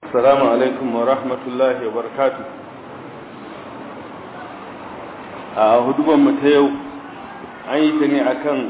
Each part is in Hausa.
السلام عليكم ورحمة الله وبركاته a hudubanmu ta yau an yi ta ne akan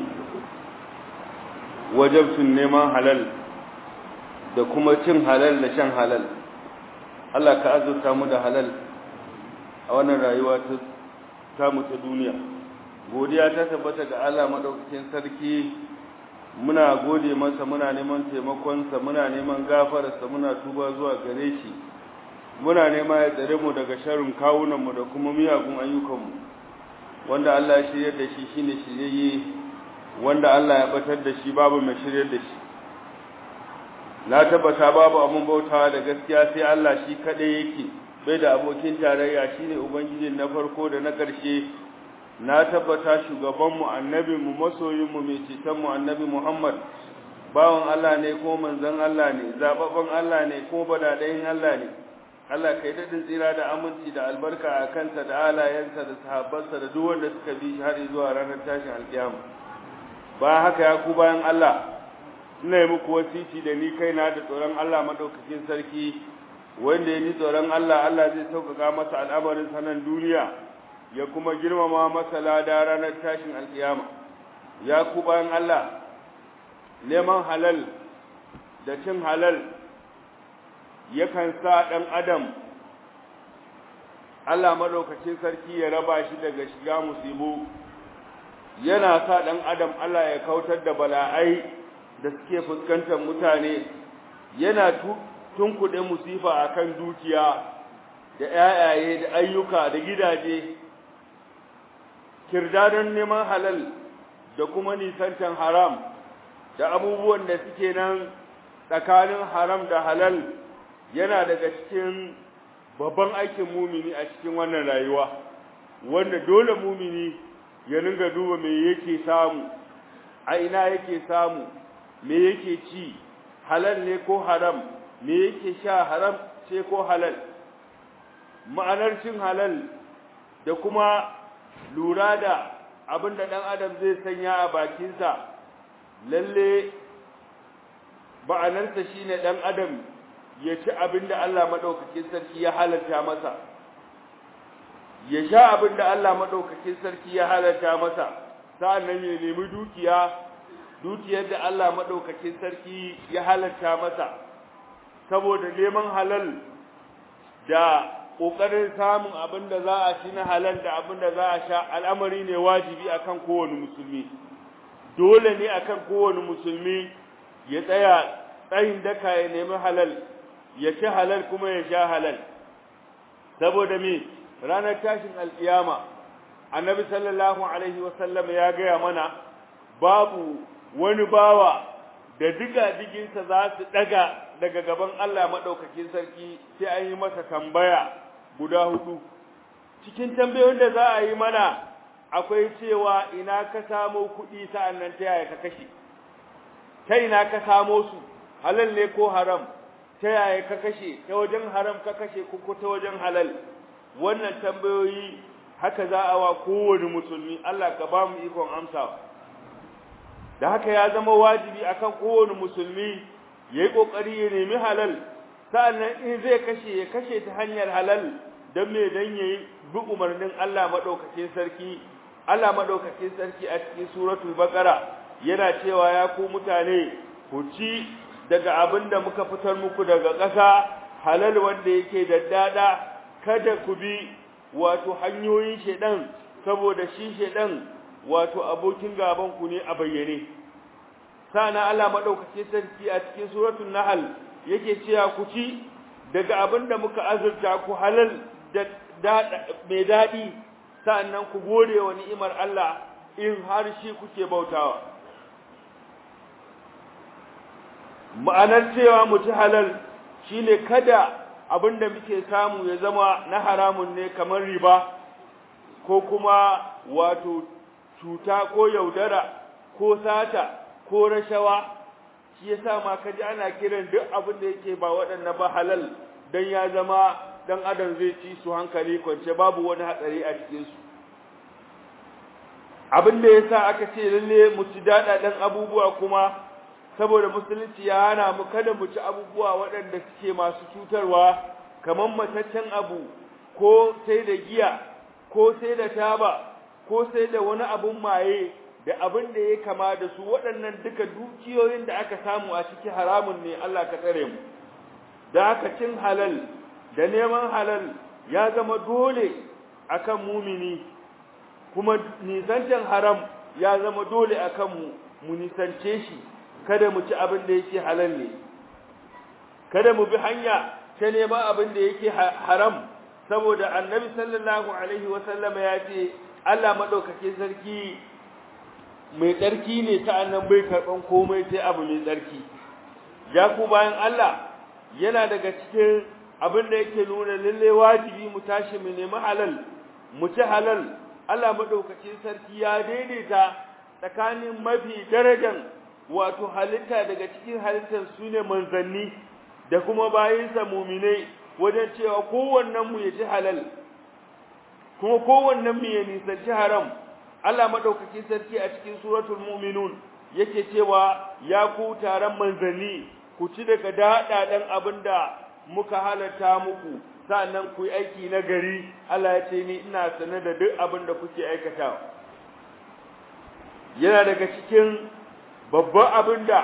wajabcin neman halal da kuma cin halal da shan halal Allah ka azurta mu da halal a wannan rayuwa ta tamu ta duniya godiya ta tabbata ga Allah madaukakin sarki muna gode masa muna neman taimakonsa muna neman gafararsa muna tuba zuwa gare shi muna nema ya tsare mu daga sharrin kawunanmu da kuma miyagun ayyukanmu wanda Allah ya shiryar da shi shine shiryayye wanda Allah ya batar da shi babu mai shiryar da shi na tabbata babu abun bautawa da gaskiya sai Allah shi kadai yake bai da abokin tarayya shine ubangiji na farko da na ƙarshe na tabbata shugabanmu annabinmu masoyinmu mai cetonmu annabi Muhammad bawan Allah ne ko manzon Allah ne zababban Allah ne ko badadayin Allah ne Allah kai dadin tsira da aminci da albarka a kansa da alayensa da sahabbansa da duk wanda suka bi shi har zuwa ranar tashin alkiyama ba haka ya ku bayan Allah ina yi muku wasiti da ni kaina da tsoron Allah madaukakin sarki wanda ya ni tsoron Allah Allah zai sauƙaƙa masa al'amarin sanan duniya ya kuma girmama masa lada ranar tashin alkiyama ya ku bayan Allah neman halal da cin halal yakan sa ɗan adam Allah maɗaukacin sarki ya raba shi daga shiga musibu yana sa ɗan adam Allah ya kautar da bala'ai da suke fuskantar mutane yana tunkuɗe musifa akan dukiya da ‘ya'yaye da ayyuka da gidaje kirdadan neman halal da kuma nisantan haram da abubuwan da suke nan tsakanin haram da halal yana daga cikin babban aikin mumini a cikin wannan rayuwa wanda dole mumini ya ringa duba me yake samu a ina yake samu me yake ci halal ne ko haram me yake sha haram ce ko halal ma'anar cin halal da kuma lura da abin da ɗan adam zai sanya a bakinsa lalle ba'anarsa shine ɗan adam ya ci abin da Allah maɗaukakin sarki ya halarta masa ya sha abin da Allah maɗaukakin sarki ya halarta masa sa'annan ya nemi dukiya dukiyar da Allah maɗaukakin sarki ya halarta masa saboda neman halal da ƙoƙarin samun abin da za a ci na halal da abin da za a sha al'amari ne wajibi akan kowane musulmi dole ne akan kowane musulmi ya tsaya tsayin daka ya nemi halal ya ci halal kuma ya sha halal saboda me ranar tashin alkiyama annabi sallallahu alaihi wasallam ya gaya mana babu wani bawa da diga diginsa za su daga daga gaban Allah madaukakin sarki sai an yi masa tambaya guda hudu cikin tambayoyin da za a yi mana akwai cewa ina ka samo kuɗi sa'annan ta yaya ka kashe ta ina ka samo su halal ne ko haram ta yaya ka kashe ta wajen haram ka kashe ko ta wajen halal wannan tambayoyi haka za a wa kowane musulmi Allah ka ba mu ikon amsawa da haka ya zama wajibi akan kowane musulmi ya yi ƙoƙari ya nemi halal sa'annan in zai kashe ya kashe ta hanyar halal don me don ya yi bi umarnin Allah maɗaukakin sarki Allah maɗaukakin sarki a cikin suratul baqara yana cewa ya ku mutane ku ci daga abin da muka fitar muku daga ƙasa halal wanda yake da dada kada ku bi wato hanyoyin shedan saboda shi shedan wato abokin gaban ku ne a bayyane sana Allah madaukake sarki a cikin suratul nahl yake cewa ku ci daga abin da muka azurta ku halal da mai dadi sannan ku gode wa ni'imar Allah in har shi kuke bautawa ma'anar cewa mutu halal shine kada abinda muke samu ya zama na haramun ne kamar riba ko kuma wato cuta ko yaudara ko sata ko rashawa shi yasa ma kaji ana kiran duk abin da yake ba waɗannan ba halal dan ya zama dan adam zai ci su hankali kwance babu wani hatsari a cikin su abin da yasa aka ce lalle mu ci dada dan abubuwa kuma saboda musulunci ya hana mu kada mu ci abubuwa waɗanda suke masu cutarwa kamar mataccen abu ko sai da giya ko sai da taba ko sai da wani abun maye da abin da ya kama da su waɗannan duka dukiyoyin da aka samu a ciki haramun ne Allah ka tsare mu da haka cin halal da neman halal ya zama dole akan mumini kuma nisantan haram ya zama dole akan mu mu nisance shi kada mu ci abin da yake halal ne kada mu bi hanya ta neman abin da yake haram saboda annabi sallallahu alaihi wasallam ya ce Allah madaukake sarki mai tsarki ne ta annan bai karban komai sai abu mai tsarki ya ku bayan Allah yana daga cikin abin da yake nuna lalle wajibi mu tashi mu nemi halal mu ci halal Allah madaukakin sarki ya daidaita tsakanin mafi darajan wato halitta daga cikin halittar su ne manzanni da kuma bayinsa muminai wajen cewa kowannen mu ya ci halal kuma kowannen mu ya nisanci haram Allah madaukakin sarki a cikin suratul mu'minun yake cewa ya ku taron manzanni ku ci daga daɗaɗen abinda muka halatta muku sa'annan ku yi aiki na gari Allah ya ce ni ina sane da duk abin da kuke aikatawa yana daga cikin babban abin da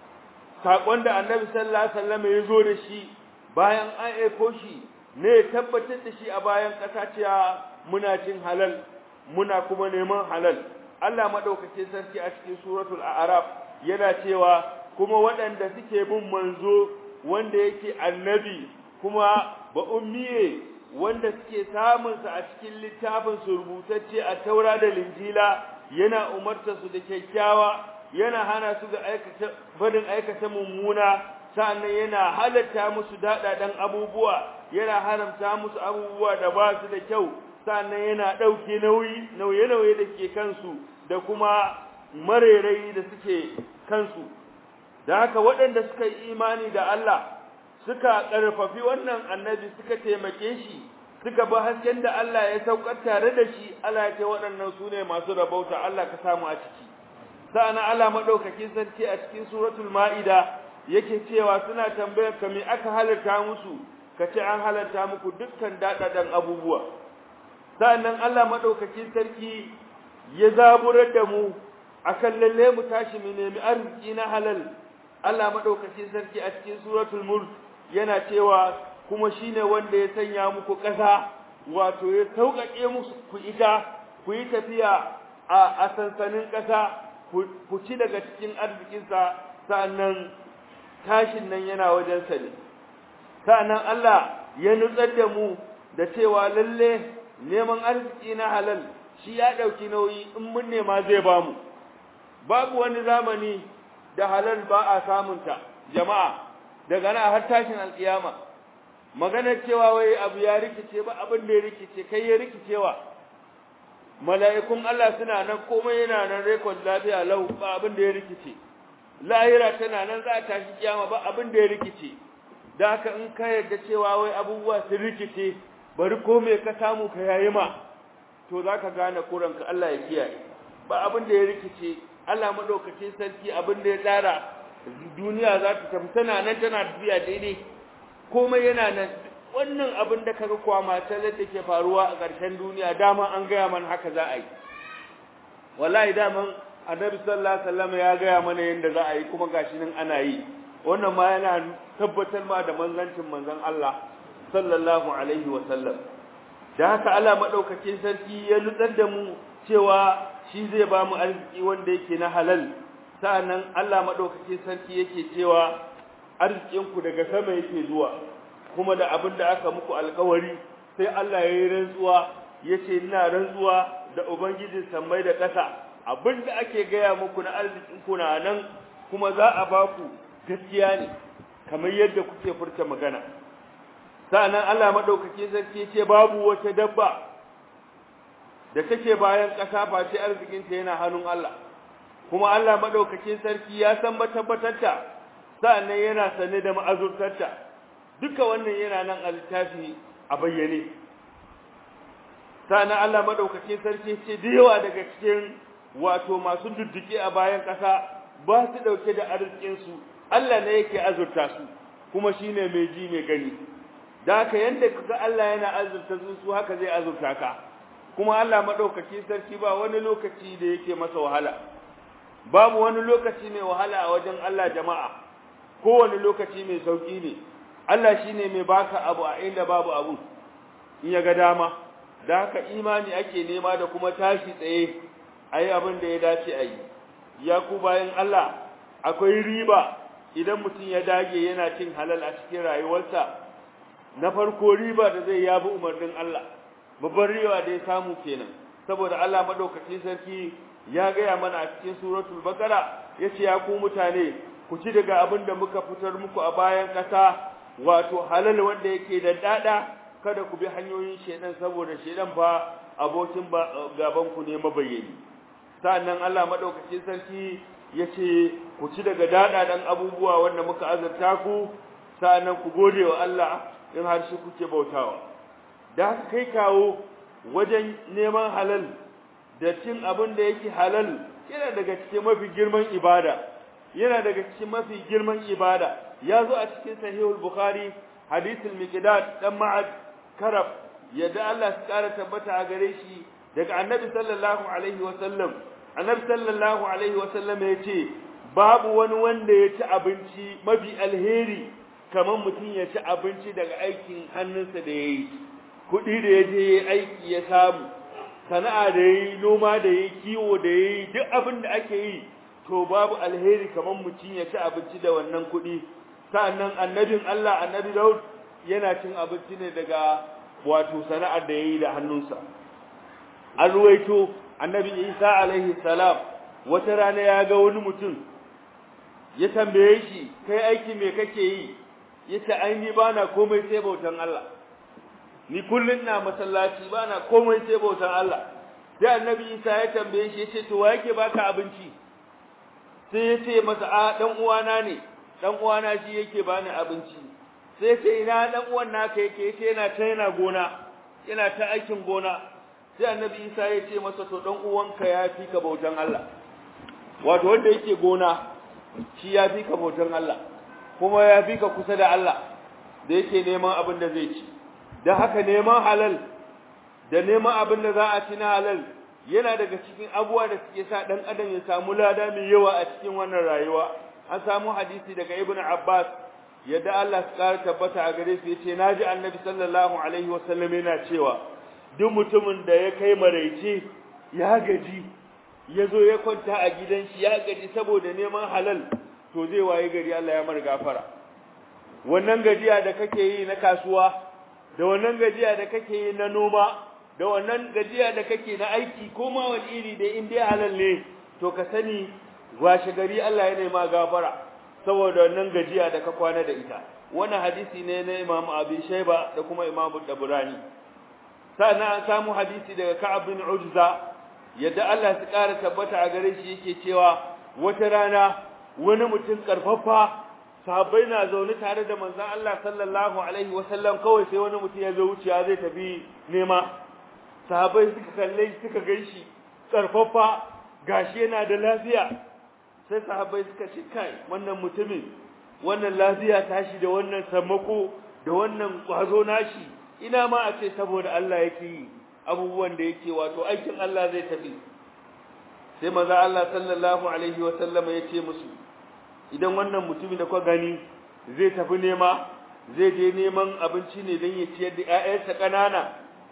saƙon da annabi sallallahu alaihi wasallam ya zo da shi bayan an aiko shi ne ya tabbatar da shi a bayan ƙasa cewa muna cin halal muna kuma neman halal Allah madaukakin sarki a cikin suratul a'raf yana cewa kuma waɗanda suke bin manzo wanda yake annabi kuma ba ummiye wanda suke samun sa a cikin littafin su rubutacce a taura da linjila yana umarta su da kyakkyawa yana hana su ga aikata barin aikata mummuna sannan yana halatta musu dadadan abubuwa yana haramta musu abubuwa da ba su da kyau sannan yana dauke nauyi nauye-nauye da ke kansu da kuma marerai da suke kansu da haka waɗanda suka yi imani da Allah suka ƙarfafi wannan annabi suka taimake shi suka bi hasken da Allah ya saukar tare da shi Allah ya ce waɗannan su ne masu rabauta Allah ka samu a ciki sa'ana Allah madaukakin sarki a cikin suratul ma'ida yake cewa suna tambayar ka me aka halarta musu ka ce an halarta muku dukkan dadadan abubuwa sa'annan Allah madaukakin sarki ya zaburar da mu akan lalle mu tashi mu nemi arziki na halal Allah madaukakin sarki a cikin suratul mulk yana cewa kuma shine wanda ya sanya muku ƙasa wato ya sauƙaƙe musu ku ita ku yi tafiya a sansanin ƙasa ku ci daga cikin arzikinsa sa'annan tashin nan yana wajen sa ne sa'annan Allah ya nutsar da mu da cewa lalle neman arziki na halal shi ya ɗauki nauyi in mun nema zai bamu babu wani zamani da halal ba a samunta jama'a daga nan har tashin alkiyama maganar cewa wai abu ya rikice ba abin da ya rikice kai ya rikicewa mala'ikun Allah suna nan komai yana nan rekod lafiya lau ba abin da ya rikice lahira tana nan za a tashi kiyama ba abin da ya rikice da haka in ka yarda cewa wai abubuwa sun rikice bari ko me ka samu ka yayi ma to zaka gane kuranka Allah ya kiyaye ba abin da ya rikice Allah madaukakin sarki abin da ya tsara duniya za ta tafi tana nan tana tafiya daidai komai yana nan wannan abin da kaga kwama talar da ke faruwa a ƙarshen duniya dama an gaya mana haka za a yi wallahi daman annabi sallallahu alaihi wasallam ya gaya mana yadda za a yi kuma gashi nan ana yi wannan ma yana tabbatar ma da manzancin manzon Allah sallallahu alaihi wasallam da haka Allah madaukakin sarki ya nutsar da mu cewa shi zai ba mu arziki wanda yake na halal sa'annan Allah madaukakin sarki yake cewa arzikinku daga sama yake zuwa kuma da abin da aka muku alkawari sai Allah ya yi rantsuwa yace ina rantsuwa da ubangijin sammai da ƙasa abin da ake gaya muku na arzikinku na nan kuma za a ba ku gaskiya ne kamar yadda kuke furta magana sa'annan Allah madaukakin sarki yace babu wata dabba da take bayan ƙasa ba sai arzikinta yana hannun Allah kuma Allah madaukakin sarki ya san matabbatarta sa'annan yana sane da ma'azurtarta duka wannan yana nan a littafi a bayyane sa'annan Allah madaukakin sarki ce da yawa daga cikin wato masu dudduke a bayan ƙasa ba su dauke da arzikin su Allah ne yake azurta su kuma shine mai ji mai gani da haka yanda kaga Allah yana azurta su su haka zai azurta ka kuma Allah madaukaki sarki ba wani lokaci da yake masa wahala babu wani lokaci mai wahala a wajen Allah jama'a kowane lokaci mai sauki ne Allah shine mai baka abu a inda babu abu in ya ga dama da haka imani ake nema da kuma tashi tsaye ayi abin da ya dace a yi ya ku bayan Allah akwai riba idan mutum ya dage yana cin halal a cikin rayuwarsa na farko riba da zai yabi umarnin Allah babban riba da ya samu kenan saboda Allah madaukakin sarki ya gaya mana a cikin suratul baqara yace ya ku mutane ku ci daga abin da muka fitar muku a bayan kasa wato halal wanda yake da dada kada ku bi hanyoyin shedan saboda shedan fa abokin gaban ku ne mabayyani sannan Allah madaukakin sarki yace ku ci daga dada dan abubuwa wanda muka azurta ku sannan ku gode wa Allah in har shi kuke bautawa da haka kai kawo wajen neman halal da cin abin da yake halal yana daga cikin mafi girman ibada yana daga cikin mafi girman ibada ya zo a cikin sahihul bukhari hadithul miqdad dan ma'ad karab yadda Allah ya kara tabbata a gare shi daga annabi sallallahu alaihi wa sallam annabi sallallahu alaihi wa sallam yace babu wani wanda ya ci abinci mafi alheri kamar mutum ya ci abinci daga aikin hannunsa da yayi kuɗi da ya je aiki ya samu sana'a da yayi noma da yayi kiwo da yayi duk abin da ake yi to babu alheri kamar mutum ya ci abinci da wannan kuɗi sa'annan annabin Allah annabi Daud yana cin abinci ne daga wato sana'ar da yayi da hannunsa an ruwaito annabi Isa alaihi salam wata rana ya ga wani mutum ya tambaye shi kai aiki me kake yi yace ai ni bana komai sai bautan Allah ni kullun na masallaci bana komai sai bautan Allah sai annabi Isa ya tambaye shi yace to wa yake baka abinci sai yace masa a dan uwana ne dan uwana shi yake bani abinci sai yace ina dan uwan naka yake yace yana ta yana gona yana ta aikin gona sai annabi Isa ya ce masa to dan uwanka ya fi ka bautan Allah wato wanda yake gona shi ya fi ka bautan Allah kuma ya fi ka kusa da Allah da yake neman abin da zai ci dan haka neman halal da neman abin da za a ci na halal yana daga cikin abubuwa da suke sa dan adam ya samu lada mai yawa a cikin wannan rayuwa an samu hadisi daga ibn Abbas yadda Allah ya kara tabbata a gare shi yace naji annabi sallallahu alaihi wasallam yana cewa duk mutumin da ya kai maraice ya gaji ya zo ya kwanta a gidan shi ya gaji saboda neman halal to zai waye gari Allah ya mar gafara wannan gajiya da kake yi na kasuwa da wannan gajiya da kake yi na noma da wannan gajiya da kake na aiki ko ma wani iri da in dai halal ne to ka sani washe gari Allah ya nema gafara saboda wannan gajiya da ka kwana da ita wannan hadisi ne na Imam Abi Shayba da kuma Imam Dabrani sannan an samu hadisi daga Ka'ab bin Ujza yadda Allah ya ƙara tabbata a gare shi yake cewa wata rana wani mutum karfafa sahabbai na zaune tare da manzon Allah sallallahu alaihi wasallam kawai sai wani mutum ya zo wuciya zai tafi nema sahabbai suka kalle suka ganshi karfafa gashi yana da lafiya sai sahabbai suka ce kai wannan mutumin wannan lafiya tashi da wannan sammako da wannan kwazo nashi ina ma a ce saboda Allah yake yi abubuwan da yake wato aikin Allah zai tafi sai maza Allah sallallahu alaihi wa sallama ya ce musu idan wannan mutumin da kwa gani zai tafi nema zai je neman abinci ne don ya ciyar da ƴaƴansa ƙanana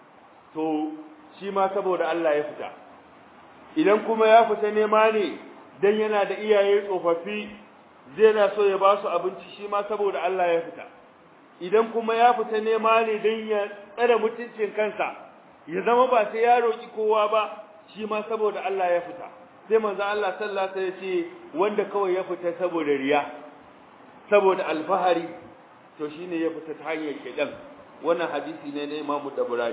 to shi ma saboda Allah ya fita idan kuma ya fita nema ne dan yana da iyaye tsofaffi zai na so ya ba su abinci shi ma saboda Allah ya fita idan kuma ya fita nema ne dan ya tsare mutuncin kansa ya zama ba sai ya roki kowa ba shi ma saboda Allah ya fita sai manzo Allah sallallahu alaihi wasallam ya ce wanda kawai ya fita saboda riya saboda alfahari to shine ya fita ta hanyar shedan wannan hadisi ne na Imam Dabrani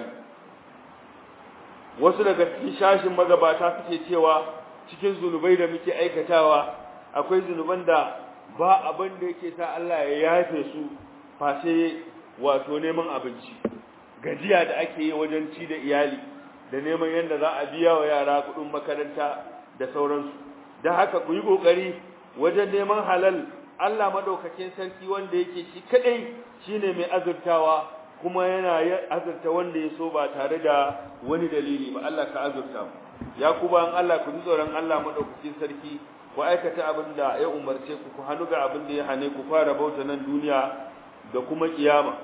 wasu daga cikin shashin magabata suke cewa cikin zunubai da muke aikatawa akwai zunuban da ba abin da yake sa Allah ya yafe su face wato neman abinci gajiya da ake yi wajen ci da iyali da neman yadda za a biya wa yara kuɗin makaranta da sauransu da haka ku yi ƙoƙari wajen neman halal Allah madaukakin sarki wanda yake shi kadai shine mai azurtawa kuma yana azurta wanda ya so ba tare da wani dalili ba Allah ka azurta mu ya ku ban Allah ku ji tsoron Allah madaukakin sarki ku aikata abin da ya umarce ku ku hannu ga abin da ya hane ku fara bauta nan duniya da kuma kiyama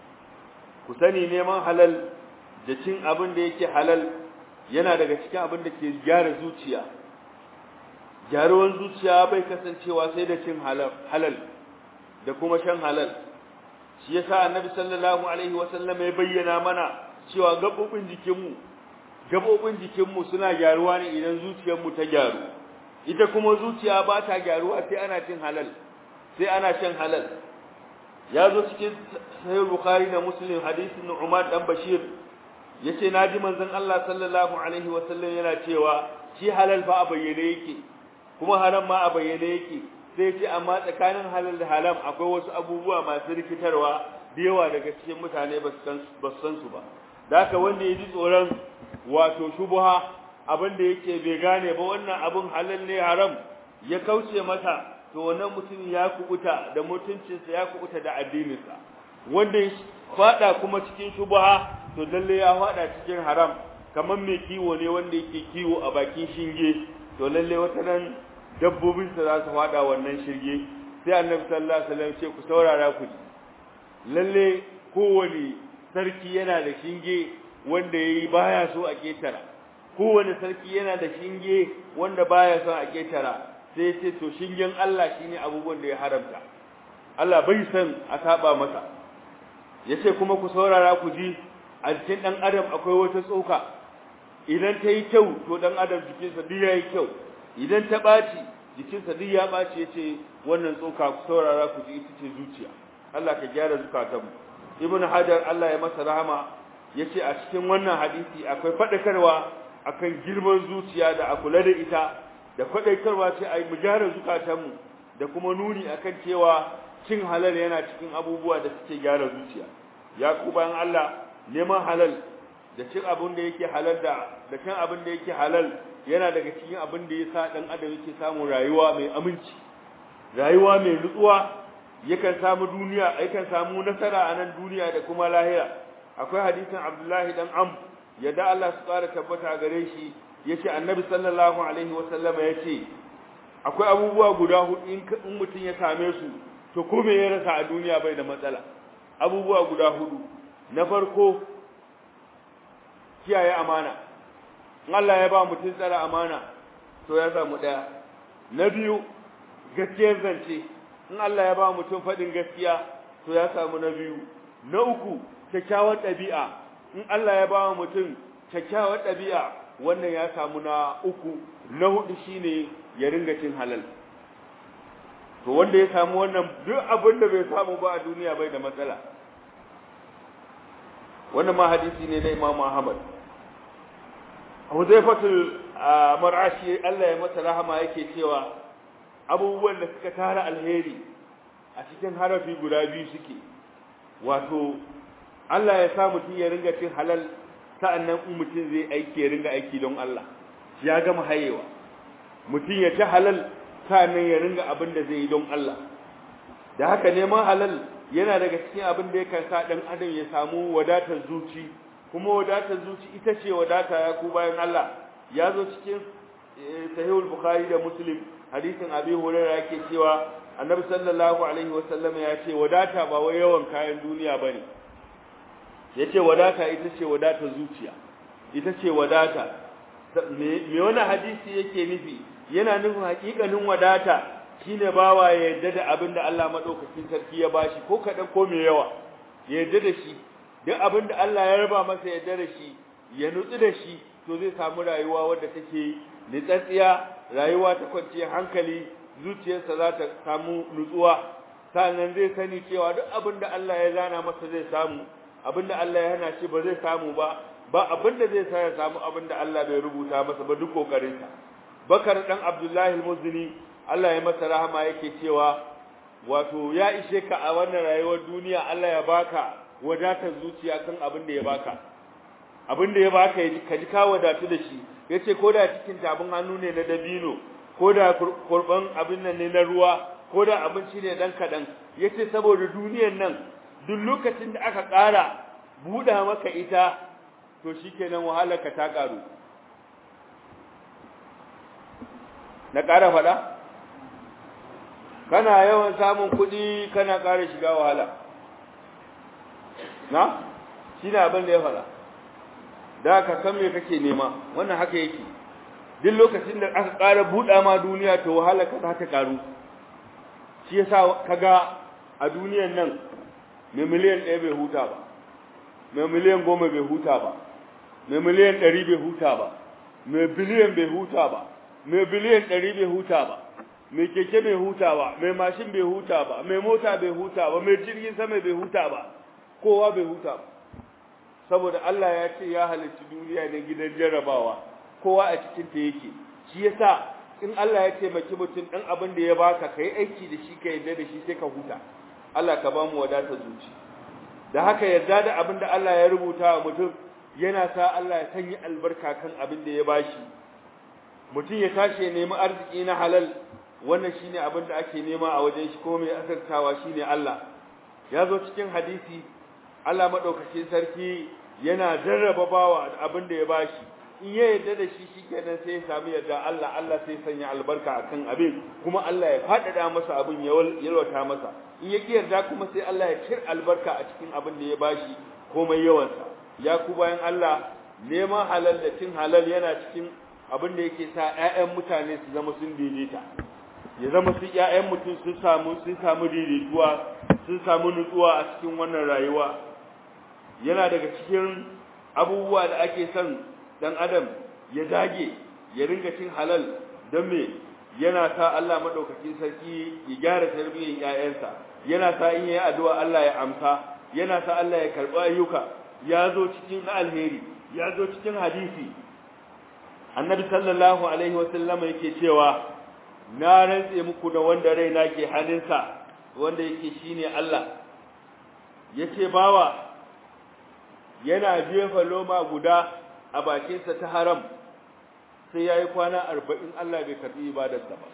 ku sani neman halal da cin abin da yake halal yana daga cikin abin da ke gyara zuciya gyaruwan zuciya bai kasancewa sai da cin halal da kuma shan halal shi yasa annabi sallallahu alaihi wasallam ya bayyana mana cewa gabobin jikinmu gabobin jikinmu suna gyaruwa ne idan zuciyarmu ta gyaru ita kuma zuciya ba ta gyaruwa sai ana cin halal sai ana shan halal ya zo cikin sahih bukhari da muslim hadisin Umar dan Bashir yace naji manzon Allah sallallahu alaihi wasallam yana cewa shi halal fa a bayyane yake kuma haram ma a bayyane yake sai ce amma tsakanin halal da haram akwai wasu abubuwa masu rikitarwa da yawa daga cikin mutane ba su san su ba da haka wanda ya ji tsoron wato shubuha abin da yake bai gane ba wannan abin halal ne haram ya kauce masa to wannan mutum ya kubuta da mutuncinsa ya kubuta da addininsa wanda ya fada kuma cikin shubuha to lalle ya fada cikin haram kamar mai kiwo ne wanda yake kiwo a bakin shinge to lalle wata nan dabbobinsa za su fada wannan shirge sai annabi sallallahu alaihi wasallam ce ku saurara ku ji lalle kowane sarki yana da shinge wanda yayi baya so a ketara kowane sarki yana da shinge wanda baya son a ketara sai ya ce to shingen Allah shine abubuwan da ya haramta Allah bai san a saba masa yace kuma ku saurara ku ji a cikin dan adam akwai wata tsoka idan ta yi kyau to dan adam jikinsa duk yayi kyau idan ta ɓaci jikinsa duk ya ɓaci ya ce wannan tsoka ku saurara ku ji ita ce zuciya Allah ka gyara zukatanmu ibn hajar Allah ya masa rahama ya ce a cikin wannan hadisi akwai faɗakarwa akan girman zuciya da a kula da ita da faɗakarwa ce a yi mu gyara zukatanmu da kuma nuni akan cewa cin halal yana cikin abubuwa da suke gyara zuciya ya ku bayan Allah neman halal da cin abin da yake halal da da cin abin da yake halal yana daga cikin abin da yasa dan adam yake samun rayuwa mai aminci rayuwa mai nutsuwa yakan samu duniya yakan samu nasara a nan duniya da kuma lahira akwai hadisin Abdullahi dan Am yadda Allah su ƙara tabbata gare shi yace Annabi sallallahu alaihi wa sallam yace akwai abubuwa guda hudu in mutum ya same su to ko me ya rasa a duniya bai da matsala abubuwa guda hudu na farko kiyaye amana in Allah ya ba mutum tsara amana to ya samu daya na biyu gaskiyar zance in Allah ya ba mutum faɗin gaskiya to ya samu na biyu na uku kyakkyawar ɗabi'a in Allah ya ba mutum kyakkyawar ɗabi'a wannan ya samu na uku na hudu shine ya ringa cin halal to wanda ya samu wannan duk abin da bai samu ba a duniya bai da matsala wannan ma hadisi ne na Imam Ahmad Huzaifatul Mar'ashi Allah ya masa rahama yake cewa abubuwan da suka tara alheri a cikin harafi guda biyu suke wato Allah ya sa mutum ya ringa cin halal sa'annan in mutum zai aiki ya ringa aiki don Allah ya gama hayewa mutum ya ci halal sa'annan ya ringa abin da zai yi don Allah da haka neman halal yana daga cikin abin da yakan sa dan adam ya samu wadatar zuci kuma wadatar zuci ita ce wadata ya ku bayan Allah ya zo cikin sahihul bukhari da muslim hadisin abi hurairah yake cewa annabi sallallahu alaihi wasallam ya ce wadata ba wai yawan kayan duniya bane yace wadata ita ce wadatar zuciya ita ce wadata me wani hadisi yake nufi yana nufin hakikanin wadata shine bawa ya yarda da abin da Allah madaukakin sarki ya bashi ko kadan ko me yawa ya yarda da shi duk abin da Allah ya raba masa ya yarda da shi ya nutsu da shi to zai samu rayuwa wadda take nitsatsiya rayuwa ta kwanciyar hankali zuciyarsa za ta samu nutsuwa sannan zai sani cewa duk abin da Allah ya zana masa zai samu abin da Allah ya hana shi ba zai samu ba ba abin da zai sa ya samu abin da Allah bai rubuta masa ba duk kokarinsa bakar dan abdullahi al-muzni Allah ya masa rahama yake cewa wato ya ishe ka a wannan rayuwar duniya Allah ya baka wadatar zuciya kan abin da ya baka abin da ya baka ka ji ka wadatu da shi yace ko da cikin tabin hannu ne na dabino ko da kurban abin nan ne na ruwa ko da abinci ne dan kadan yace saboda duniyar nan duk lokacin da aka ƙara buɗa maka ita to shikenan wahalarka ta ƙaru na ƙara faɗa kana yawan samun kuɗi kana ƙara shiga wahala na shi ne abin da ya faɗa da ka san me kake nema wannan haka yake duk lokacin da aka ƙara buɗa ma duniya to wahala ka za ta ƙaru shi yasa kaga a duniyan nan mai miliyan ɗaya bai huta ba mai miliyan goma bai huta ba mai miliyan ɗari bai huta ba mai biliyan bai huta ba mai biliyan ɗari bai huta ba mai keke bai huta ba mai mashin bai huta ba mai mota bai huta ba mai jirgin sama bai huta ba kowa bai huta ba saboda Allah ya ce ya halicci duniya ne gidan jarrabawa kowa a cikin ta yake shi yasa in Allah ya taimaki mutum dan abin da ya baka kai aiki da shi ka yarda da shi sai ka huta Allah ka ba mu wadata zuci da haka yarda da abin da Allah ya rubuta wa mutum yana sa Allah ya sanya albarka kan abin da ya bashi mutum ya tashi ya nemi arziki na halal wannan shine abin da ake nema a wajen shi ko mai asartawa shine Allah ya zo cikin hadisi Allah madaukakin sarki yana jarraba bawa abin da ya bashi in ya yarda da shi shikenan sai ya samu yarda Allah Allah sai sanya albarka akan abin kuma Allah ya faɗaɗa masa abin ya yalwata masa in ya ki yarda kuma sai Allah ya cir albarka a cikin abin da ya bashi komai yawansa ya ku bayan Allah neman halal da cin halal yana cikin abin da yake sa ƴaƴan mutane su zama sun daidaita ya zama su ƴaƴan mutum sun samu sun samu daidaituwa sun samu nutsuwa a cikin wannan rayuwa yana daga cikin abubuwa da ake son dan adam ya dage ya ringa cin halal don me yana sa Allah madaukakin sarki ya gyara tarbiyyar ƴaƴansa yana sa in yayi addu'a Allah ya amsa yana sa Allah ya karɓi ayyuka ya zo cikin alheri ya zo cikin hadisi annabi sallallahu alaihi wasallama yake cewa na rantse muku da wanda raina ke hannunsa wanda yake shine Allah yace bawa yana jefa loma guda a bakinsa ta haram sai yayi kwana 40 Allah bai karbi ibadarsa ba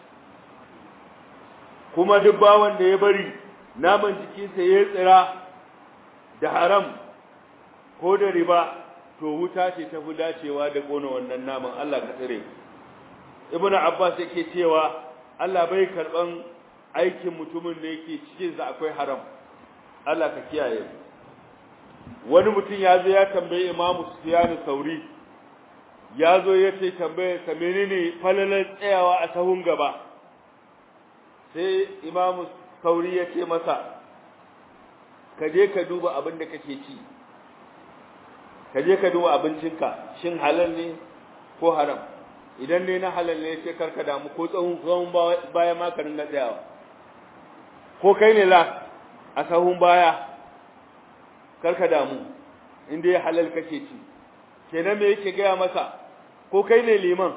kuma duk bawan da ya bari naman jikinsa ya tsira da haram ko da riba to wuta ce ta fi dacewa da kona wannan naman Allah ka tsire Ibn Abbas yake cewa Allah bai karban aikin mutumin da yake cikin sa akwai haram Allah ka kiyaye wani mutum ya zo ya tambaye Imam Sufyan Sauri ya zo ya ce tambaye sa menene falalan tsayawa a sahun gaba sai Imam Sauri ya ce masa ka je ka duba abin da kake ci ka je ka duba abincinka shin halal ne ko haram idan ne na halal ne sai karka damu ko tsawon tsawon baya ma ka ringa tsayawa ko kai ne la a sahun baya karka damu in dai halal kake ci kenan me yake gaya masa ko kai ne liman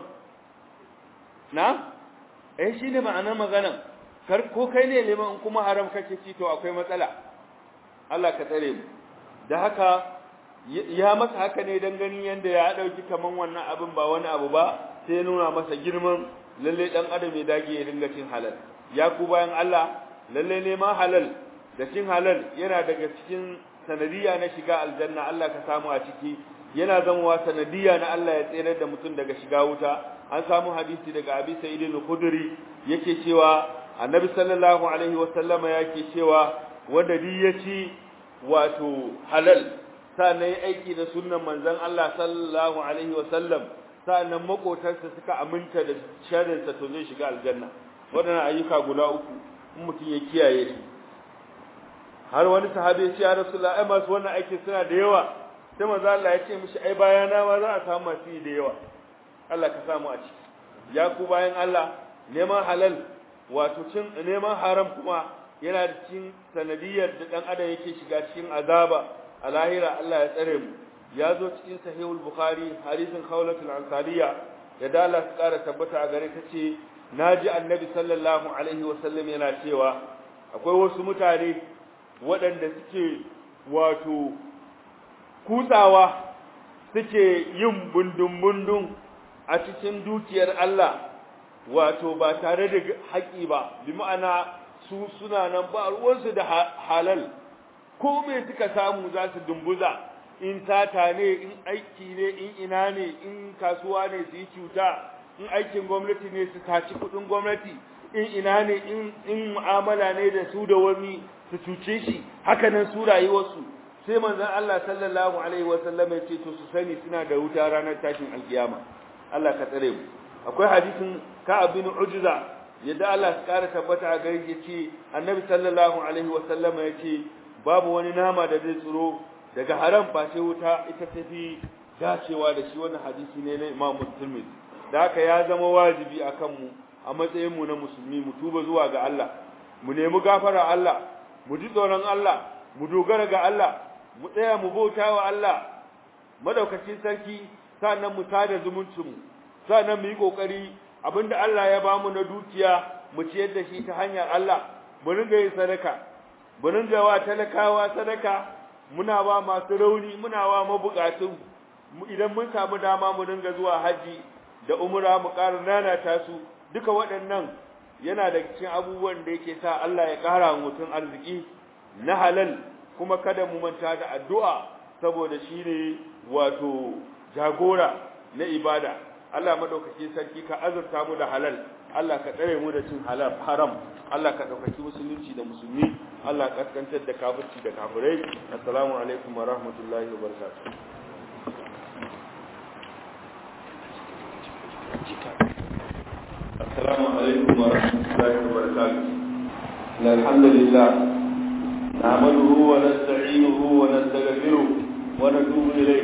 na eh shine ma'anar magana kar ko kai ne liman in kuma haram kake ci to akwai matsala Allah ka tsare mu da haka ya masa haka ne dan ganin yanda ya dauki kaman wannan abin ba wani abu ba sai ya nuna masa girman lalle dan adam ya dage ya dinga cin halal ya ku bayan Allah lalle ne ma halal da cin halal yana daga cikin sanadiya na shiga aljanna Allah ka samu a ciki yana zamowa sanadiya na Allah ya tsere da mutum daga shiga wuta an samu hadisi daga Abi Sa'id al-Khudri yake cewa Annabi sallallahu alaihi wa sallama yake cewa wanda di ya ci wato halal sannan ya aiki da sunnan manzon Allah sallallahu alaihi wa sallam sannan makotarsa suka aminta da sharrinsa to zai shiga aljanna waɗannan ayyuka guda uku in mutum ya kiyaye su har wani sahabi ya ce ya rasulullah ai masu wannan aikin suna da yawa sai manzo Allah ya ce mishi ai bayana ma za a samu masu yi da yawa Allah ka samu a ciki ya ku bayan Allah neman halal wato cin neman haram kuma yana da cikin sanadiyar da dan adam yake shiga cikin azaba a lahira Allah ya tsare mu ya zo cikin sahihul bukhari hadisin khawlatul ansariya ya dala su kara tabbata a gare ta ce naji annabi sallallahu alaihi wasallam yana cewa akwai wasu mutane waɗanda suke wato kutsawa suke yin bundun-bundun a cikin dukiyar Allah wato ba tare da haƙi ba bi ma'ana su suna nan ba ruwansu da halal ko me suka samu za su dumbuza in tata ne in aiki ne in ina ne in kasuwa ne su yi cuta in aikin gwamnati ne su taci kudin gwamnati in ina ne in mu'amala ne da su da wani su cuce shi haka nan su rayuwarsu sai manzon Allah sallallahu alaihi wasallam ya ce to su sani suna da wuta ranar tashin alkiyama Allah ka tsare mu akwai hadisin Ka'ab bin Ujza yadda Allah ya kara tabbata a gare ya ce Annabi sallallahu alaihi wasallam ya ce babu wani nama da zai tsiro daga haram ba sai wuta ita tafi dacewa da shi wannan hadisi ne na Imam Muslim da haka ya zama wajibi akan mu a matsayin mu na musulmi mu tuba zuwa ga Allah mu nemi gafara Allah mu ji tsoron Allah mu dogara ga Allah mu tsaya mu bauta wa Allah madaukakin sarki sannan mu tada zumuncin mu sannan mu yi kokari abinda Allah ya bamu na dukiya mu ciyar da shi ta hanyar Allah mu ringa yin sadaka mu ringa wa talakawa sadaka muna ba masu rauni muna wa mabukatun idan mun samu dama mu ringa zuwa haji da umra mu ƙara nanata su duka waɗannan yana da cikin abubuwan da yake sa Allah ya ƙara mutum arziki na halal kuma kada mu manta da addu'a saboda shine wato jagora na ibada Allah madaukakin sarki ka azurta mu da halal Allah ka tsare mu da cin halal haram Allah ka daukaki musulunci da musulmi Allah ka kaskantar da kafirci da kafirai assalamu alaikum wa rahmatullahi wa barakatuh السلام عليكم ورحمة الله وبركاته إن الحمد لله نعمده ونستعينه ونستغفره ونتوب إليه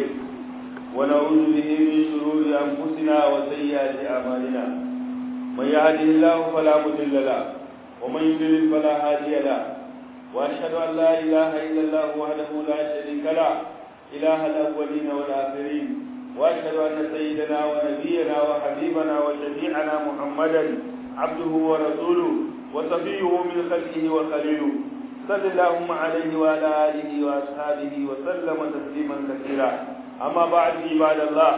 ونعوذ به من شرور أنفسنا وسيئات أعمالنا من يهده الله فلا مضل له ومن يضلل فلا هادي له وأشهد أن لا إله إلا الله وحده لا شريك له إله الأولين والآخرين واشهد ان سيدنا ونبينا وحبيبنا وشفيعنا محمدا عبده ورسوله وصفيه من خلقه وخليله صل اللهم عليه وعلى اله واصحابه وسلم تسليما كثيرا اما بعد عباد الله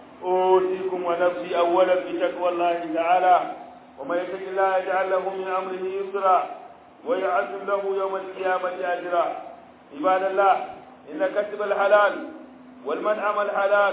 اوصيكم ونفسي اولا بتقوى الله تعالى ومن يتق الله يجعل له من امره يسرا ويعزم له يوم القيامه اجرا عباد الله ان كسب الحلال والمنعم الحلال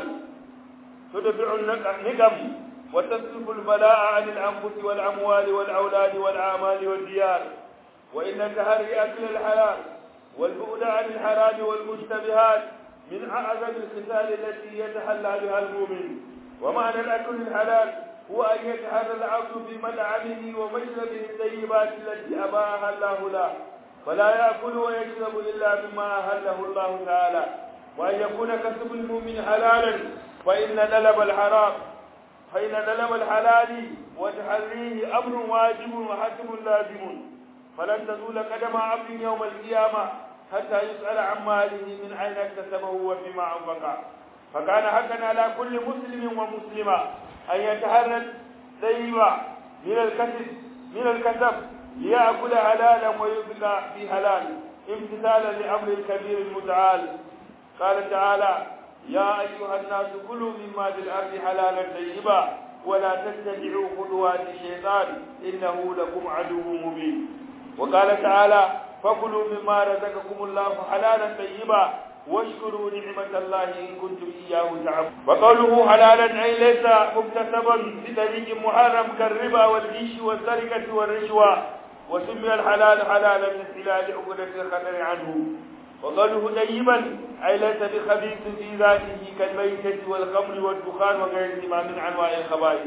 تدفع النقم وتصرف البلاء عن الأنفس والأموال والأولاد والأعمال والديار وإن تهري أكل الحلال والبعد عن الحرام والمشتبهات من أعظم الخصال التي يتحلى بها المؤمن ومعنى الأكل الحلال هو أن يتحرى العبد بمنعمه ومشربه الطيبات التي أباها الله له فلا يأكل ويشرب إلا مما أهله الله تعالى وأن يكون كسب المؤمن حلالا فإن طلب الحرام فإن طلب الحلال وتحريه أمر واجب وحتم لازم فلن تزول قدم عبد يوم القيامة حتى يسأل عن ماله من أين اكتسبه وفيما أنفقه فكان حقا على كل مسلم ومسلمة أن يتحرى الطيب من الكسب من الكسب ليأكل حلالا ويبقى في حلال امتثالا لأمر الكبير المتعال قال تعالى يا أيها الناس كلوا مما في الأرض حلالا طيبا ولا تتبعوا خطوات الشيطان إنه لكم عدو مبين وقال تعالى فكلوا مما رزقكم الله حلالا طيبا واشكروا نعمة الله إن كنتم إياه تعبدون وقوله حلالا أي ليس مكتسبا بطريق محرم كالربا والغش والسرقة والرشوة وسمي الحلال حلالا من خلال عقدة الخطر عنه وقوله طيبا أي ليس بخبيث في ذاته كالميتة والخمر والدخان وغيرهما من أنواع الخبائث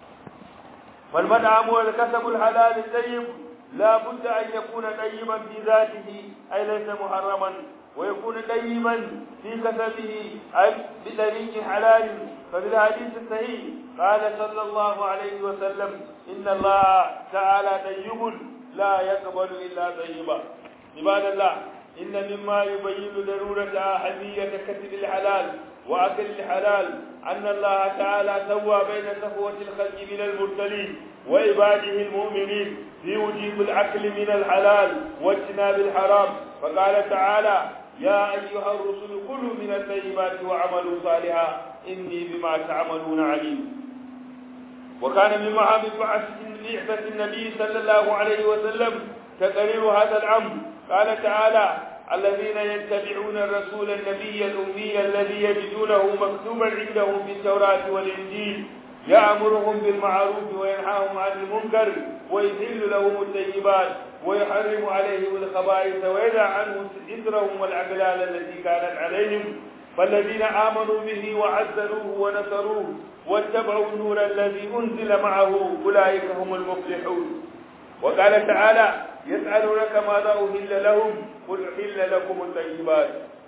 والمنعم والكسب الحلال الطيب لا بد أن يكون طيبا في ذاته أي ليس محرما ويكون طيبا في كسبه أي بطريق حلال ففي الحديث الصحيح قال صلى الله عليه وسلم إن الله تعالى طيب لا يقبل إلا طيبا عباد الله إن مما يبين ضرورة أهمية كسب الحلال وأكل الحلال أن الله تعالى سوى بين صفوة الخلق من المرسلين وعباده المؤمنين في وجوب الأكل من الحلال واجتناب الحرام فقال تعالى يا أيها الرسل كلوا من الطيبات وعملوا صالحا إني بما تعملون عليم وكان من محامد بعثة النبي صلى الله عليه وسلم تقرير هذا الأمر قال تعالى الذين يتبعون الرسول النبي الأمي الذي يجدونه مكتوبا عندهم في التوراة والإنجيل يأمرهم بالمعروف وينهاهم عن المنكر ويحل لهم الطيبات ويحرم عليهم الخبائث ويدع عنهم إثرهم والأغلال التي كانت عليهم فالذين آمنوا به وعزروه ونصروه واتبعوا النور الذي أنزل معه أولئك هم المفلحون وقال تعالى يسألونك ماذا أهل لهم قل أهل لكم الطيبات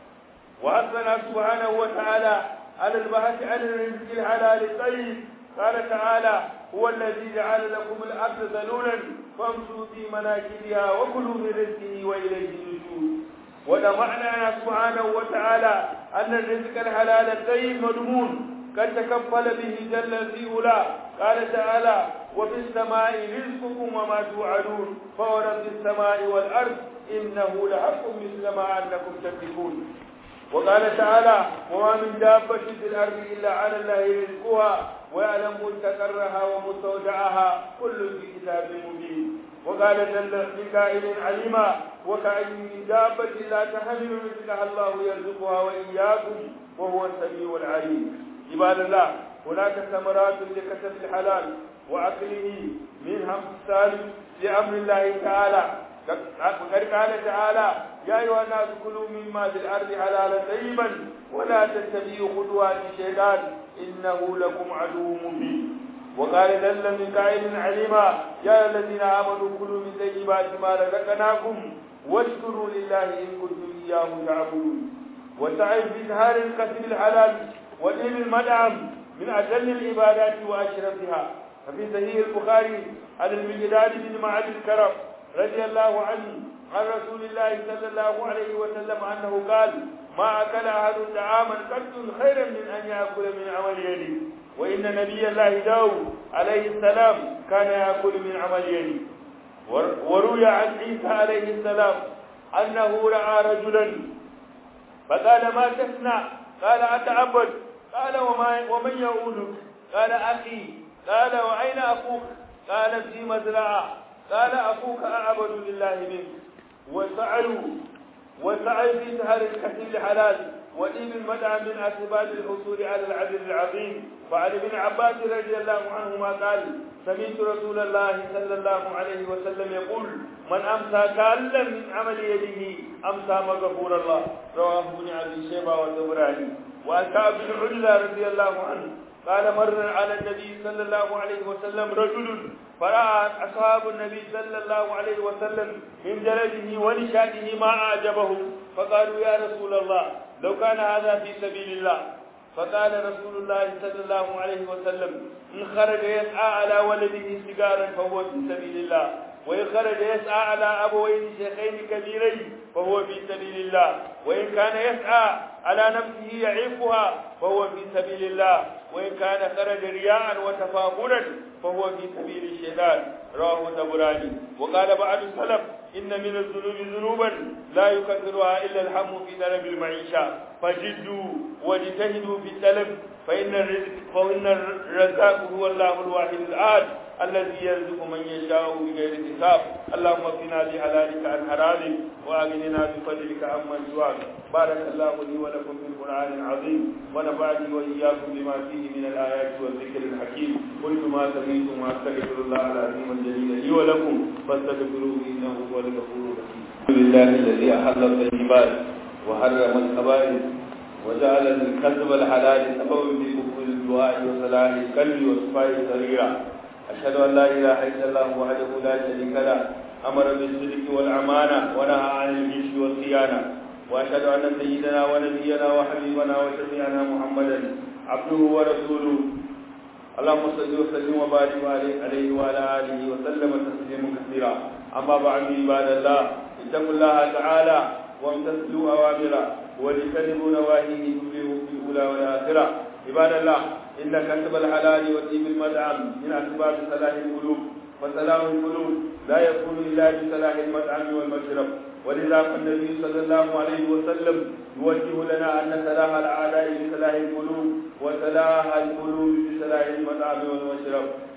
وأثنى سبحانه وتعالى على البحث عن الرزق الحلال الطيب قال تعالى هو الذي جعل لكم الأرض ذلولا فامشوا في مناكبها وكلوا من رزقه وإليه النشور ودمعنا سبحانه وتعالى أن الرزق الحلال الطيب مضمون قد تكفل به جل في أولى قال تعالى وفي السماء رزقكم وما توعدون فورب السماء والأرض إنه لحق مثل ما أنكم تكذبون وقال تعالى وما من دابة في الأرض إلا على الله رزقها ويعلم مستقرها ومستودعها كل في كتاب مبين وقال جل بكائن عليما وكأي من دابة لا تحمل رزقها الله يرزقها وإياكم وهو السميع العليم عباد الله هناك ثمرات لكسب الحلال وأكله منها امتثال لأمر الله تعالى وقد قال تعالى يا أيها الناس كلوا مما في الأرض حلالا طيبا ولا تتبعوا خطوات الشيطان إنه لكم عدو مبين وقال جل من قائل عليما يا الذين آمنوا كلوا من طيبات ما رزقناكم واشكروا لله إن كنتم إياه تعبدون وسعي في إظهار الكسب الحلال ودين المدعم من أجل العبادات وأشرفها ففي صحيح البخاري عن المجداد بن معد الكرم رضي الله عنه عن رسول الله صلى الله عليه وسلم أنه قال ما أكل أحد طعاما قد خيرا من أن يأكل من عمل يده وإن نبي الله داود عليه السلام كان يأكل من عمل يده وروي عن عيسى عليه السلام أنه رأى رجلا فقال ما تصنع قال أتعبد قال وما ومن يعودك قال أخي قال وأين أخوك قال في مزرعة قال أخوك أعبد لله منك وسعوا وسعوا في سهر الكسب الحلال ودين المدعى من أسباب الحصول على العدل العظيم وعن ابن عباس رضي الله عنهما قال سمعت رسول الله صلى الله عليه وسلم يقول من أمسى كالا من عمل يده أمسى مغفور الله رواه ابن أبي شيبة والطبراني وعن كعب بن عجلة رضي الله عنه قال مر على النبي صلى الله عليه وسلم رجل فرأى أصحاب النبي صلى الله عليه وسلم من جلده ونشاته ما أعجبه فقالوا يا رسول الله لو كان هذا في سبيل الله فقال رسول الله صلى الله عليه وسلم إن خرج يسعى على ولده سجارا فهو في سبيل الله وإن خرج يسعى على أبوين شيخين كبيرين فهو في سبيل الله وإن كان يسعى على نفسه يعيقها فهو في سبيل الله وإن كان خرج رياء وتفاخرا فهو في سبيل الشيطان رواه الطبراني وقال بعض السلف إن من الذنوب ذنوبا لا يكثرها إلا الهم في طلب المعيشة فجدوا واجتهدوا في الطلب فإن الرزق فإن الرزاق هو الله الواحد الآن الذي يرزق من يشاء بغير حساب اللهم اكفنا بحلالك عن حرامك واغننا بفضلك عمن سواك بارك الله لي ولكم في القران العظيم ونفعني واياكم بما فيه من الايات والذكر الحكيم قلت ما سمعتم واستغفر الله العظيم الجليل لي ولكم فاستغفروه انه هو الغفور الرحيم الحمد لله الذي احل الطيبات وحرم الخبائث وجعل الكسب الحلال سببا في قبول الدعاء وصلاح القلب وصفاء السريره أشهد أن لا إله إلا الله وحده لا شريك له أمر بالصدق والأمانة ونهى عن الغش والخيانة وأشهد أن سيدنا ونبينا وحبيبنا وشفيعنا محمدا عبده ورسوله اللهم صل وسلم وبارك عليه وعلى آله وسلم تسليما كثيرا أما بعد عباد الله اتقوا الله تعالى وامتثلوا أوامره واجتنبوا نواهيه تفلحوا في الأولى والآخرة عباد الله إن كسب الحلال وطيب المدعم من أسباب صلاح القلوب وصلاح القلوب لا يكون إلا بصلاح المطعم والمشرب ولذا فالنبي صلى الله عليه وسلم يوجه لنا أن صلاح الأعداء بصلاح القلوب وصلاح القلوب بصلاح المطعم والمشرب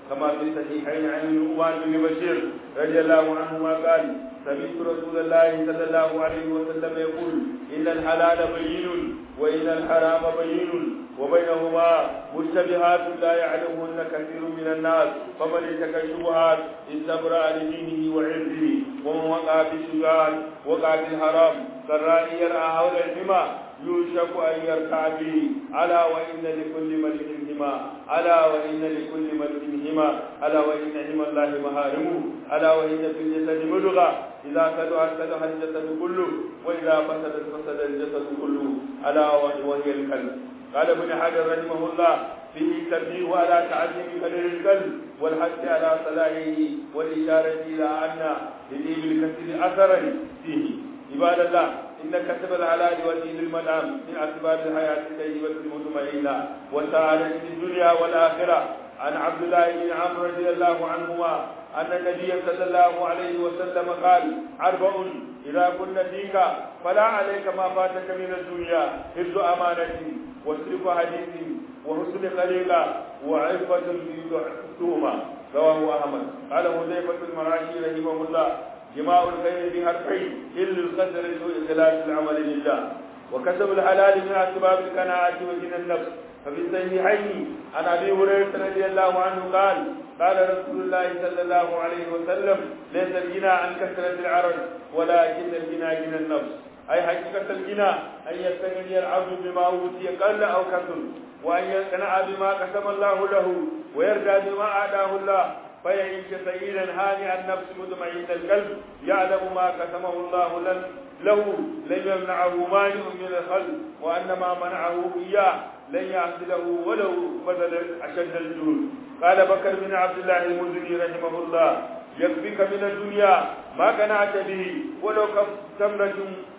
كما في الصحيحين عن النعمان بن بشير رضي الله عنهما قال سمعت رسول الله صلى الله عليه وسلم يقول إن الحلال بين وإن الحرام بين وبينهما مشتبهات لا يعلمهن كثير من الناس فمن اتقى الشبهات استبرأ لدينه وعرضه ومن وقع في الشبهات وقع في الحرام كالرائي يرعى حول الحمى يوشك أن يركع به ألا وإن لكل ملك هما ألا وإن لكل ملك هما ألا وإن هما الله مهارمه ألا وإن في الجسد ملغى إذا صلحت صلح الجسد كله وإذا فسدت فسد الجسد كله ألا وهي القلب قال ابن حجر رحمه الله فيه تنبيه على تعظيم قدر القلب والحث على صلاحه والإشارة إلى أن للإبل كثير أثرا فيه عباد الله إن كسب الحلال ودين المنام من أسباب الحياة الطيبة المطمئنة والسعادة في الدنيا والآخرة عن عبد الله بن عمرو رضي الله عنهما أن النبي صلى الله عليه وسلم قال أربع إذا كن فيك فلا عليك ما فاتك من الدنيا حفظ أمانة وصرف حديث وحسن خليقة وعفة في تهمة رواه أحمد قال حذيفة المراشي رحمه الله جماع الخير في حرفين إلا القدر وإخلاص العمل لله وكسب الحلال من أسباب القناعة وجن النفس ففي الصحيحين عن أبي هريرة رضي الله عنه قال قال رسول الله صلى الله عليه وسلم ليس الغنى عن كثرة العرض ولكن الغنى غنى النفس أي حقيقة الغنى أن يستغني العبد بما أوتي قل أو كثر وأن يقنع بما قسم الله له ويرضى بما أعطاه الله فيعيش سعيدا هانئا النفس مطمئن القلب يعلم ما قسمه الله له لن يمنعه مانع من الخلق وأن ما منعه إياه لن يحصله ولو بذل أشد الجهود قال بكر بن عبد الله المزني رحمه الله يكفيك من الدنيا ما قنعت به ولو كف تمرة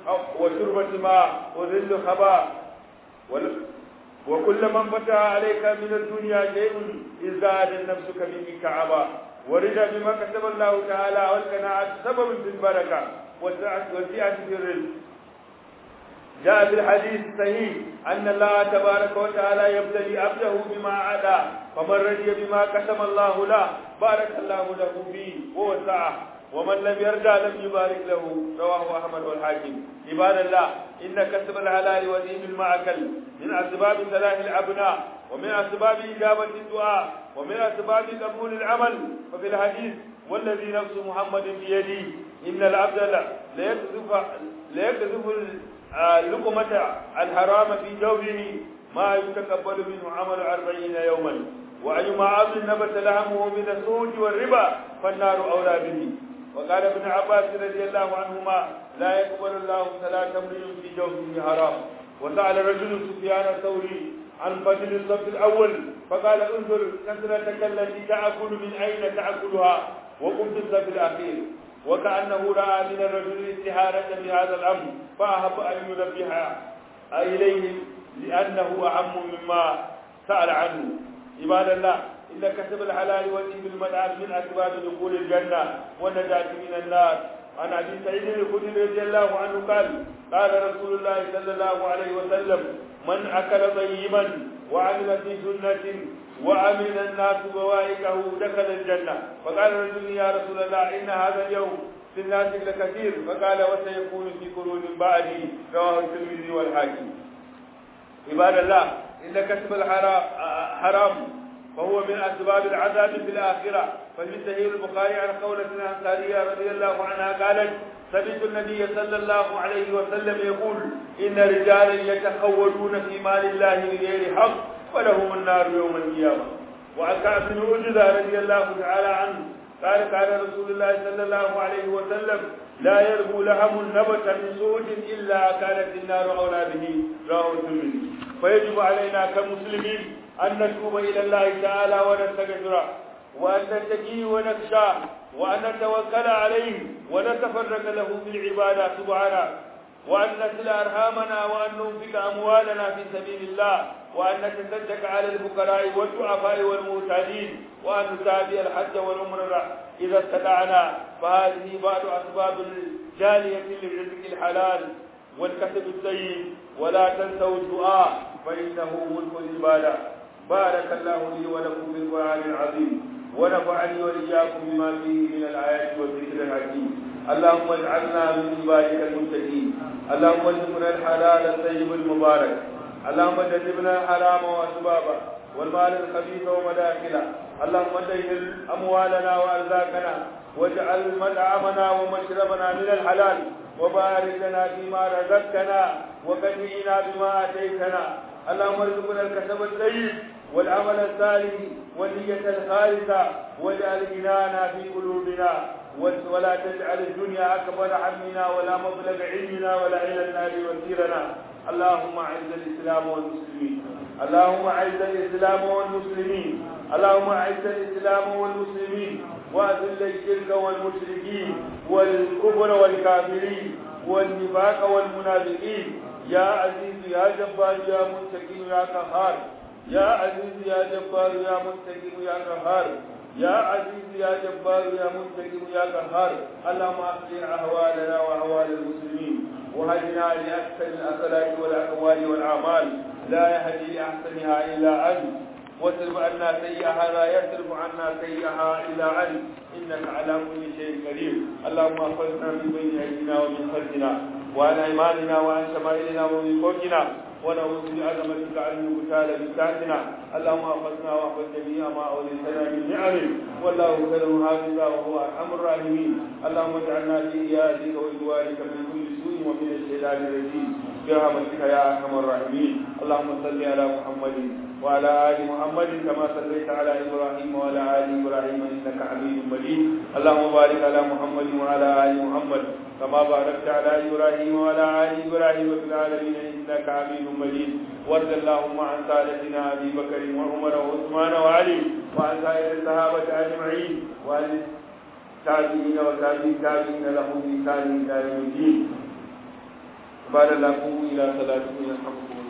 وشربة ماء وذل خباء وكل من فتح عليك من الدنيا شيء ازداد نفسك به كعبا ورد بما كتب الله تعالى والقناعة سبب في البركة والسعة والسعة في الرزق جاء في الحديث الصحيح أن الله تبارك وتعالى يبتلي عبده بما عدا فمن رضي بما قسم الله له بارك الله له فيه ووسعه ومن لم يرجع لم يبارك له رواه أحمد والحاكم عباد الله إن كسب الحلال ودين المعكل من أسباب صلاح الأبناء ومن أسباب إجابة الدعاء ومن أسباب قبول العمل ففي الحديث والذي نفس محمد بيده إن العبد ليكذف ليكذف اللقمة الحرام في جوفه ما يتقبل منه عمل أربعين يوما وأيما عبد نبت لهمه من السوج والربا فالنار أولى به وقال ابن عباس رضي الله عنهما لا يقبل الله صلاة امرئ في جوفه حرام وسأل رجل سفيان الثوري عن فضل الصف الأول فقال انظر كثرتك التي تأكل من أين تأكلها وقم في الصف الأخير وكأنه رأى من الرجل استهارة بهذا الأمر فأحب أن ينبه إليه لأنه أهم مما سأل عنه عباد الله إن كسب الحلال والإثم المنعم من أسباب دخول الجنة والنجاة من النار عن أبي سعيد الخدري رضي الله عنه قال قال رسول الله صلى الله عليه وسلم من أكل طيبا وعمل في سنة وعمل الناس بوائكه دخل الجنة فقال رجل يا رسول الله إن هذا اليوم في الناس لكثير فقال وسيكون في قرون بعدي رواه الترمذي والحاكم عباد الله إن كسب الحرام فهو من أسباب العذاب في الآخرة ففي صحيح البخاري عن قولة الأنصارية رضي الله عنها قالت سمعت النبي صلى الله عليه وسلم يقول إن رجالا يتخولون في مال الله بغير حق ولهم النار يوم القيامة وعن كعب بن عجلة رضي الله تعالى عنه قال قال رسول الله صلى الله عليه وسلم لا يربو لهم النبت من سوء إلا كانت النار أولى به رواه الترمذي فيجب علينا كمسلمين أن نتوب إلى الله تعالى ونستغفره وأن نتقي ونخشى وأن نتوكل عليه ونتفرق له في العبادة سبحانه وأن نسل أرحامنا وأن ننفق أموالنا في سبيل الله وأن نتصدق على الفقراء والضعفاء والمحتاجين وأن نتابع الحج والعمرة إذا استطعنا فهذه بعض أسباب الجالية للرزق الحلال والكسب الطيب ولا تنسوا الدعاء فإنه ملك العبادة بارك الله لي ولكم بالقرآن العظيم ونفعني وإياكم بما فيه من الآيات والذكر الحكيم اللهم اجعلنا من عبادك المتقين اللهم ارزقنا الحلال الطيب المبارك اللهم جنبنا الحرام وأسبابه والمال الخبيث ومداخله اللهم دين أموالنا وأرزاقنا واجعل مطعمنا ومشربنا من الحلال وبارك لنا فيما رزقتنا وكفينا بما آتيتنا اللهم ارزقنا الكسب الطيب والعمل الصالح والنية الخالصة واجعل غنانا في قلوبنا ولا تجعل الدنيا أكبر همنا ولا مبلغ علمنا ولا إلى النار وسيرنا اللهم أعز الإسلام والمسلمين اللهم أعز الإسلام والمسلمين اللهم أعز الإسلام والمسلمين وأذل الشرك والمشركين والكفر والكافرين والنفاق والمنافقين يا عزيز يا جبار يا منتقم يا قهار يا عزيز يا جبار يا منتقم يا قهار يا عزيز يا جبار يا منتقم يا قهار اللهم اصلح احوالنا واحوال المسلمين وهدنا لاحسن الاخلاق والاقوال والاعمال لا يهدي لاحسنها الا انت واصرف عنا سيئها لا يصرف عنا سيئها الا انت انك على كل شيء قدير اللهم احفظنا من بين ايدينا ومن خلفنا وعن ايماننا وعن شمائلنا ومن فوقنا ونعوذ بعظمتك ان نغتال بساعتنا اللهم احفظنا واحفظ جميع ما اوليتنا من نعم والله خير حافظا وهو ارحم الراحمين اللهم اجعلنا في ايادك وجوارك من كل سوء ومن الشيطان الرجيم برحمتك يا ارحم الراحمين اللهم صل على محمد وعلى ال محمد كما صليت على ابراهيم وعلى ال ابراهيم انك حميد مجيد اللهم بارك على محمد وعلى ال محمد كما باركت على ابراهيم وعلى ال ابراهيم في العالمين انك حميد مجيد وارض اللهم عن سادتنا ابي بكر وعمر وعثمان وعلي وعن سائر الصحابه اجمعين وعن التابعين وتابعين التابعين لهم بإحسان الى يوم الدين قال الله قوموا الى صلاتكم يرحمكم الله